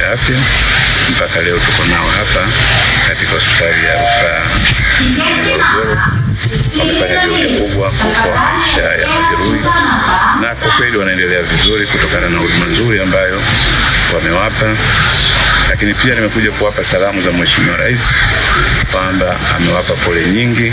ya afya. Mpaka leo tuko nao hapa katika hospitali ya rufaa ya Morogoro. Wamefanya juhudi kubwa kuokoa maisha ya majeruhi, na kwa kweli wanaendelea vizuri kutokana na huduma nzuri ambayo wamewapa lakini pia nimekuja kuwapa salamu za Mheshimiwa Rais kwamba amewapa pole nyingi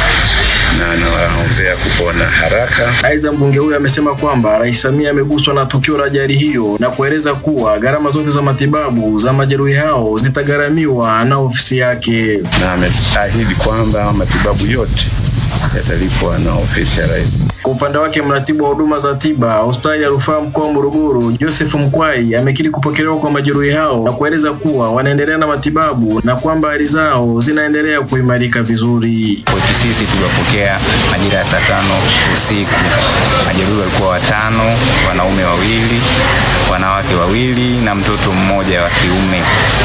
na anawaombea kupona haraka. Aidha, mbunge huyo amesema kwamba Rais Samia ameguswa na tukio la ajali hiyo na kueleza kuwa gharama zote za matibabu za majeruhi hao zitagharamiwa na ofisi yake, na ameahidi kwamba matibabu yote yatalipwa na ofisi ya rais. Kwa upande wake mratibu wa huduma za tiba hospitali ya rufaa mkoa wa Morogoro, Joseph Mkwai amekiri kupokelewa kwa majeruhi hao na kueleza kuwa wanaendelea na matibabu na kwamba hali zao zinaendelea kuimarika vizuri. Kwetu sisi tuliwapokea majira ya saa tano usiku. Majeruhi walikuwa watano, wanaume wawili, wanawake wawili na mtoto mmoja wa kiume.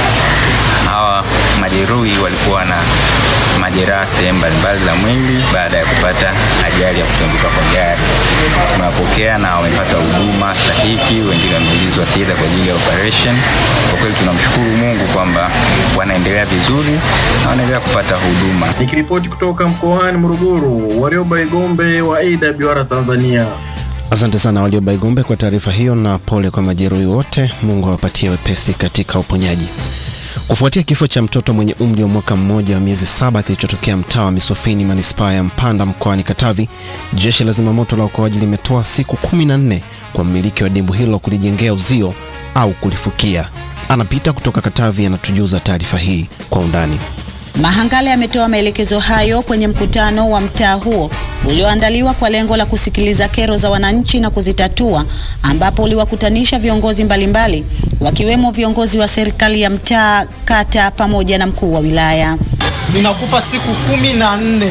Hawa majeruhi walikuwa na majeraha sehemu mbalimbali za mwili baada ya kupata ajali ya kutunguka kwa gari. Tumewapokea na wamepata huduma stahiki, wengine wameingizwa theater kwa ajili ya operation. Kwa kweli tunamshukuru Mungu kwamba wanaendelea vizuri na wanaendelea kupata huduma. Nikiripoti kutoka mkoani Morogoro, Warioba Igombe wa AWR Tanzania. Asante sana Warioba Igombe kwa taarifa hiyo, na pole kwa majeruhi wote. Mungu awapatie wepesi katika uponyaji. Kufuatia kifo cha mtoto mwenye umri wa mwaka mmoja wa miezi saba kilichotokea mtaa wa Misofini manispaa ya Mpanda mkoani Katavi, jeshi la zimamoto la uokoaji limetoa siku kumi na nne kwa mmiliki wa dimbwi hilo kulijengea uzio au kulifukia. Anapita kutoka Katavi anatujuza taarifa hii kwa undani. Mahangale ametoa maelekezo hayo kwenye mkutano wa mtaa huo ulioandaliwa kwa lengo la kusikiliza kero za wananchi na kuzitatua, ambapo uliwakutanisha viongozi mbalimbali wakiwemo viongozi wa serikali ya mtaa, kata pamoja na mkuu wa wilaya. Ninakupa siku kumi na nne,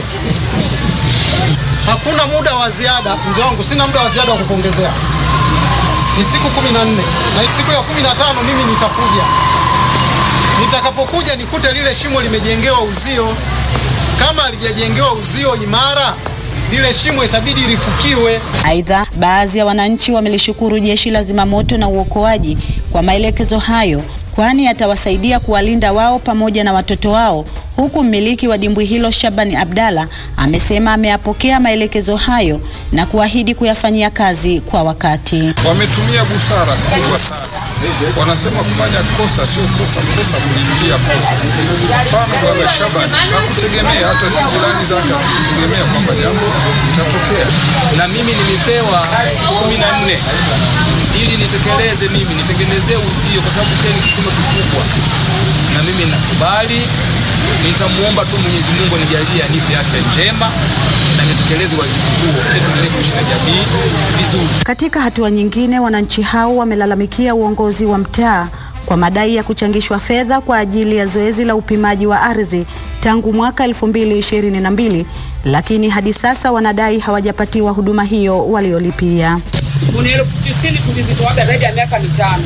hakuna muda wa ziada. Mzee wangu, sina muda wa ziada wa kupongezea, ni siku kumi na nne na siku ya kumi na tano mimi nitakuja nitakapokuja nikute lile shimo limejengewa uzio. Kama halijajengewa uzio imara, lile shimo itabidi lifukiwe. Aidha, baadhi ya wananchi wamelishukuru jeshi la zimamoto na uokoaji kwa maelekezo hayo, kwani yatawasaidia kuwalinda wao pamoja na watoto wao, huku mmiliki wa dimbwi hilo Shabani Abdalla amesema ameyapokea maelekezo hayo na kuahidi kuyafanyia kazi kwa wakati. Wametumia busara kubwa sana wanasema kufanya kosa sio kosa, kosa kuliingia kosa. Mfano, bwana Shabani hakutegemea, hata si jirani zake hakutegemea kwamba jambo litatokea. Na mimi nilipewa siku kumi na nne ili nitekeleze, mimi nitengenezee uzio, kwa sababu kile ni kisima kikubwa, na mimi nakubali. Nitamuomba tu Mwenyezi Mungu anijalie, anipe afya njema na nitekeleze wajibu huo ili tuendelee kuishi na jamii vizuri. Katika hatua nyingine, wananchi hao wamelalamikia uongozi wa mtaa kwa madai ya kuchangishwa fedha kwa ajili ya zoezi la upimaji wa ardhi tangu mwaka 2022 lakini hadi sasa wanadai hawajapatiwa huduma hiyo waliolipia. Kuni elfu tisini tulizitoaga zaidi ya miaka mitano.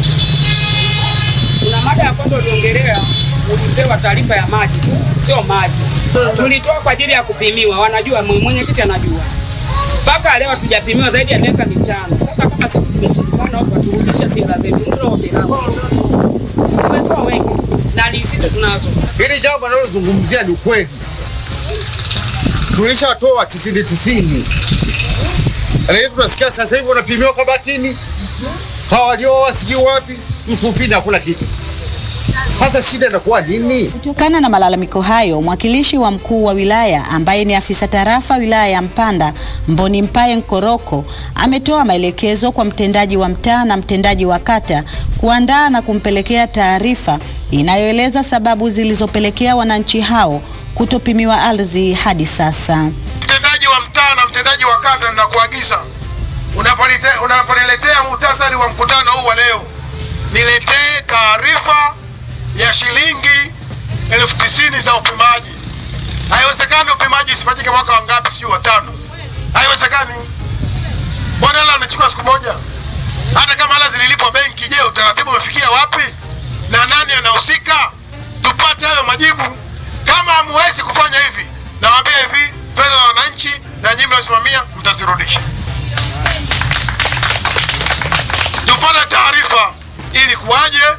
Kuna mada ya kwanza uliongelea, ulipewa taarifa ya maji tu, sio maji. Tulitoa kwa ajili ya kupimiwa, wanajua, mwenyekiti anajua mpaka leo hatujapimiwa zaidi ya miaka mitano. Sasa kama sisi tumeshindikana, au waturudishe sila zetu, ndio ombi langu. Tumetoa wengi na lisite tunazo. Hili jambo analozungumzia ni ukweli, tulishatoa tisini tisini, lakini tunasikia sasa hivi wanapimiwa Kabatini, hawalioa sijui wapi, Msufini hakuna kitu. Sasa shida inakuwa nini? Kutokana na malalamiko hayo, mwakilishi wa mkuu wa wilaya ambaye ni afisa tarafa wilaya ya Mpanda Mboni Mpaye Nkoroko ametoa maelekezo kwa mtendaji wa mtaa na mtendaji wa kata kuandaa na kumpelekea taarifa inayoeleza sababu zilizopelekea wananchi hao kutopimiwa ardhi hadi sasa. Mtendaji wa mtaa na mtendaji wa kata, ninakuagiza unaponiletea muhtasari wa mkutano huu wa leo, niletee taarifa ya shilingi elfu tisini za upimaji. Haiwezekani upimaji usifanyike mwaka wa ngapi, sijui watano. Haiwezekani. Mbona hela amechukua siku moja? Hata kama hela zililipwa benki, je, utaratibu umefikia wapi na nani anahusika? Tupate hayo majibu. Kama hamwezi kufanya hivi, nawaambia hivi, fedha za wananchi na nyinyi mnasimamia, mtazirudisha. Tupate taarifa ili kuwaje